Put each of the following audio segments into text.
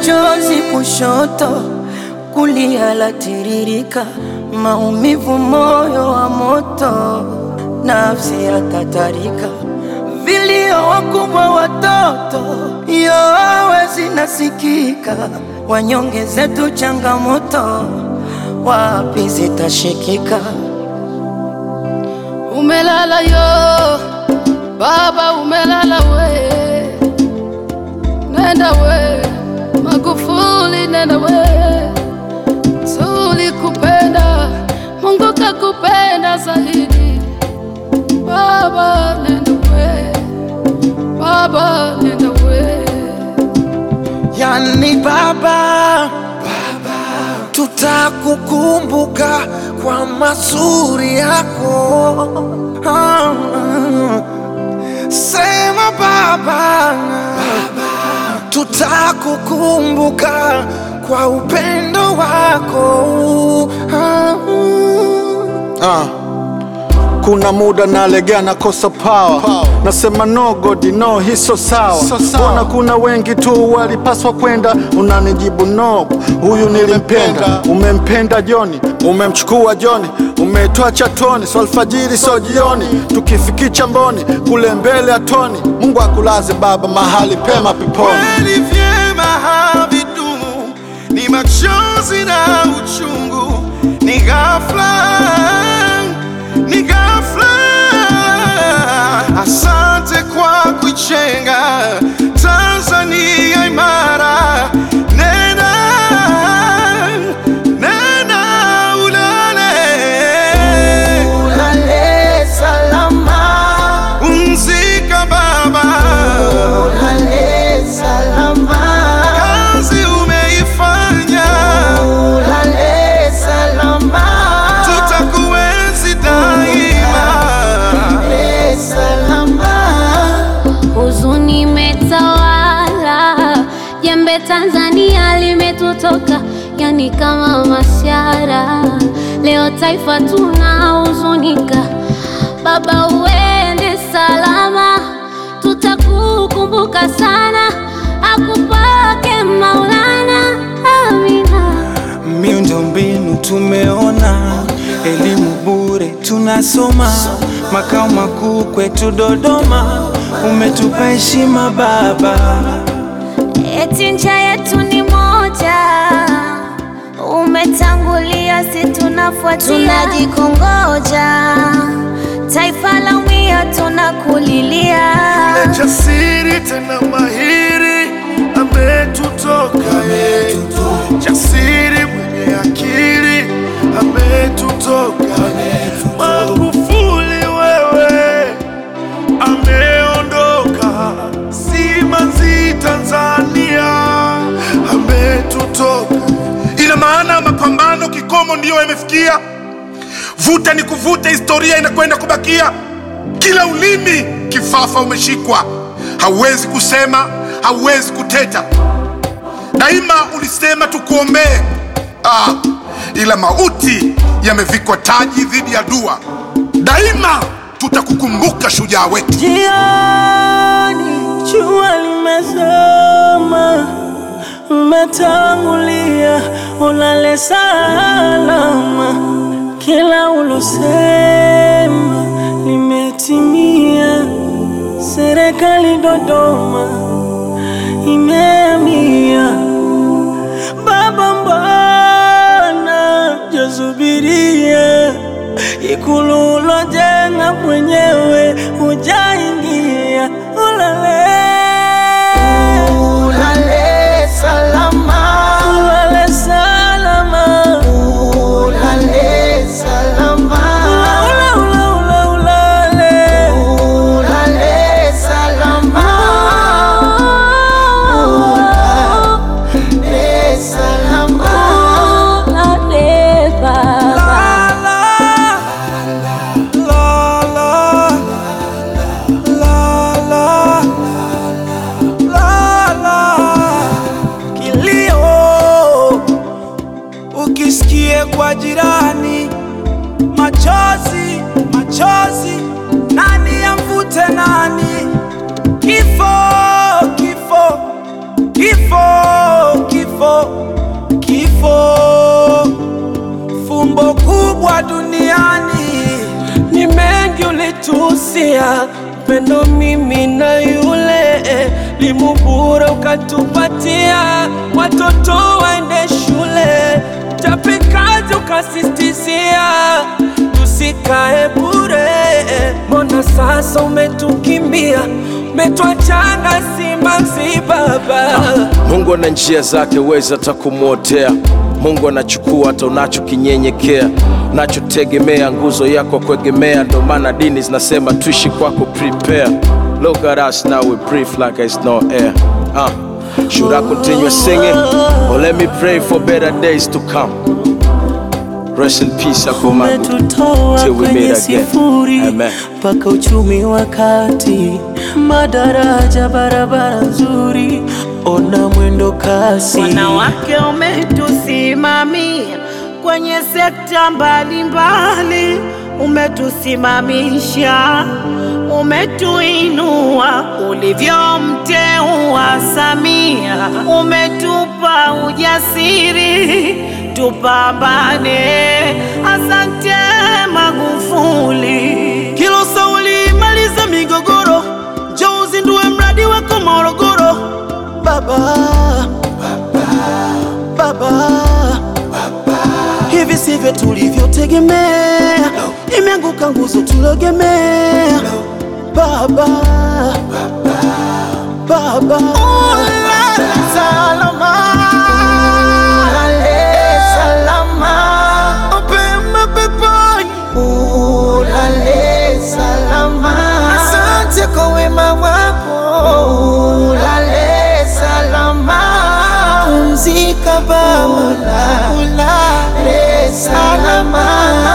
chozi kushoto, kulia latiririka, maumivu, moyo wa moto, nafsi yatatarika, vilio wakubwa, watoto yowe zinasikika, wanyonge zetu changamoto, wapi zitashikika? Umelala yo baba, umelala we, nenda we Magufuli, nenda we, tulikupenda, Mungu kakupenda zaidi. Baba nenda we, baba nenda we, Yani baba, tutakukumbuka kwa mazuri yako. Ah, Sema baba, tutakukumbuka kwa upendo wako. Ah, Ah. Kuna muda nalegea nakosa power. Nasema no God no, hii so sawa. So sawa. Mbona kuna wengi tu walipaswa kwenda, unanijibu no, huyu nilimpenda. Umempenda Joni, umemchukua Joni, umetoa chatoni, so alfajiri so jioni, tukifikicha mboni kule mbele ya toni. Mungu akulaze baba mahali pema peponi. kweli vyema havidumu, ni machozi na uchungu, ni ghafla, ni ghafla. Asante kwa kuichenga Tanzania imara, nena nena ulale Ulale salama, Pumzika baba, ulale salama, kazi umeifanya, ulale salama, tutakuenzi daima. ulale salama. Huzuni imetawala, jembe Tanzania limetutoka, yani kama mashara. Leo taifa tunahuzunika, baba uende salama, tutakukumbuka sana, akupake Maulana, amina. Miundombinu tumeona, elimu bure tunasoma, makao makuu kwetu Dodoma, umetupa heshima baba. Eti ncha yetu ni moja, umetangulia, si tunafuatia, tunajikongoja, taifa la umia, tunakulilia. Jasiri tena mahiri ametutoka ye, jasiri mwenye akili ametutoka. Magufuli wewe ameondoka, simanzi Tanzania ametutoka. Ina maana mapambano kikomo ndiyo yamefikia, vuta ni kuvuta, historia inakwenda kubakia. Kila ulimi kifafa umeshikwa, hauwezi kusema, hauwezi kuteta. Daima ulisema tukuombee, ah, ila mauti yamevikwa taji dhidi ya dua. Daima tutakukumbuka shujaa wetu. Jioni jua limezama, umetangulia, ulale salama. Kila ulosema limetimia. Serikali Dodoma imehamia. Baba, mbona jasubiria ikulu ulojenga mwenyewe hujaingia? Ulale Ulale salama, ulale salama, ulale salama, ula ula ula ulale ulale salama, ulale salama. Ulale baba. Kilio ukisikie kwa jirani, machozi machozi, nani amvute nani? Kifo kifo kifo kifo kifo, kifo, fumbo kubwa duniani. ni mengi ulitusia pendo mimi na yule limubura ukatupatia watoto waende shule tapikazi ukasistizia tusikae bure mbona sasa umetukimbia umetwachana simanzi baba Mungu ana njia zake, weza hata kumwotea. Mungu anachukua hata unachokinyenyekea, unachotegemea, nguzo yako kuegemea. Ndo maana dini zinasema tuishi kwako, prepare. Look at us now, we breathe like it's no air. Uh, should I continue singing or let me pray for better days to come? Rest in peace, Akumagu. umetutoa Till we meet kwenye again. sifuri Amen. mpaka uchumi wa kati, madaraja, barabara nzuri, ona mwendo kasi. Wanawake umetusimamia kwenye sekta mbalimbali, umetusimamisha, umetuinua ulivyomteua Samia, umetupa ujasiri tupambane. Asante Magufuli. Kilo sauli maliza migogoro, njoo uzindue mradi wako Morogoro. Baba, baba, hivi sivyo tulivyotegemea, imeanguka nguzo tulogemea. Baba, baba, Salama, ulale salama, mapema peponi. ulale salama. Asante kwa wema wako, ulale salama. Pumzika Baba, ulale salama.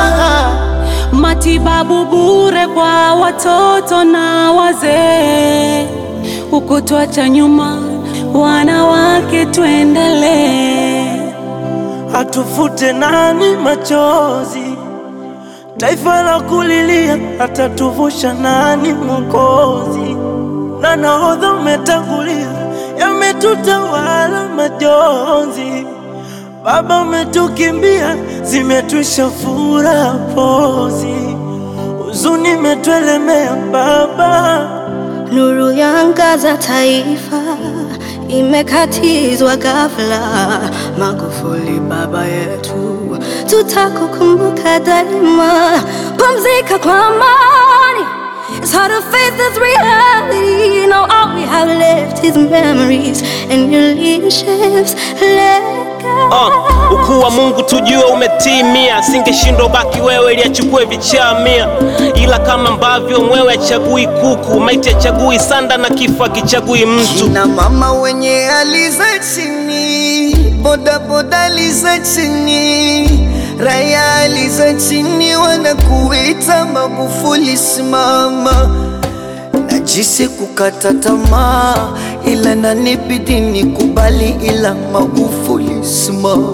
Matibabu bure kwa watoto na wazee, ukutwacha nyuma wanawake, tuendelee. atufute nani machozi, taifa la kulilia, atatuvusha nani Mwokozi? Na nahodha umetangulia, yametutawala majonzi. Baba umetukimbia, zimetwisha furaha pozi, huzuni imetuelemea Baba. Nuru yaangaza taifa, imekatizwa ghafla. Magufuli baba yetu, tutakukumbuka daima. Pumzika kwa amani. It's hard to face this reality. Now all we have left is memories and your leadership's legacy. Uh, ukuu wa Mungu tujue umetimia, singeshindwa baki wewe ili achukue vichamia, ila kama ambavyo mwewe achagui kuku, maiti achagui sanda na kifo akichagui mtu. Kina mama wenye hali za chini, boda boda hali za chini, raya hali za chini, wanakuita Magufuli simama. Najisi kukata tamaa, ila nanibidi nikubali, ila Magufuli simama.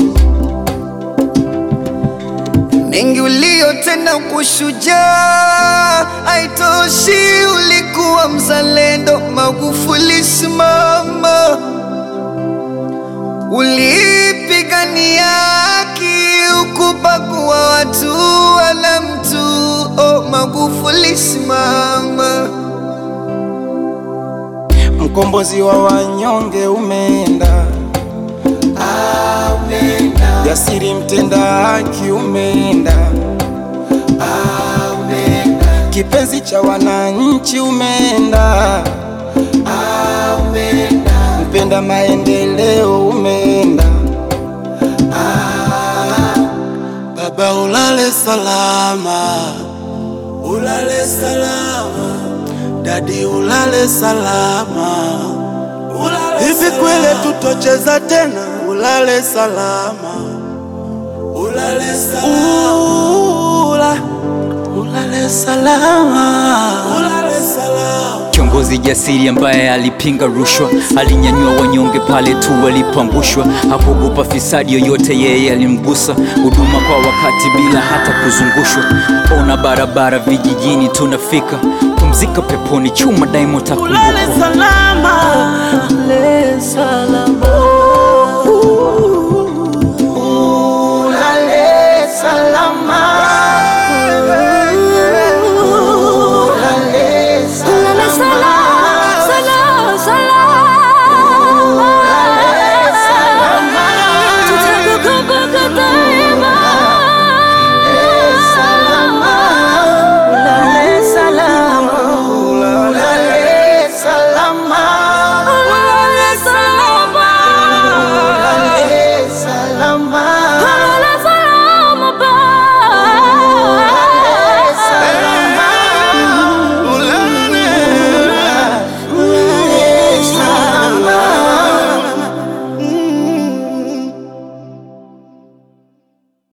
Mengi uliyotenda kushujaa, haitoshi, ulikuwa mzalendo. Magufuli simama, ulipigania haki, ukubagua watu wala mtu. Oh, Magufuli simama. Mkombozi wa wanyonge umeenda, jasiri mtenda haki umeenda, kipenzi cha wananchi umeenda, mpenda maendeleo umeenda. Baba ulale salama, ulale salama, dadi ulale salama, ulale hivi kweli tutocheza tena? Ulale salama, ulale salama, Ula, ulale salama, ulale salama. Kiongozi jasiri ambaye alipinga rushwa, alinyanyua wanyonge pale tu walipoangushwa, hakuogopa fisadi yoyote, yeye alimgusa. Huduma kwa wakati bila hata kuzungushwa, ona barabara vijijini tunafika. Pumzika peponi, chuma daima Ulale utakumbukwa. salama, ulale salama.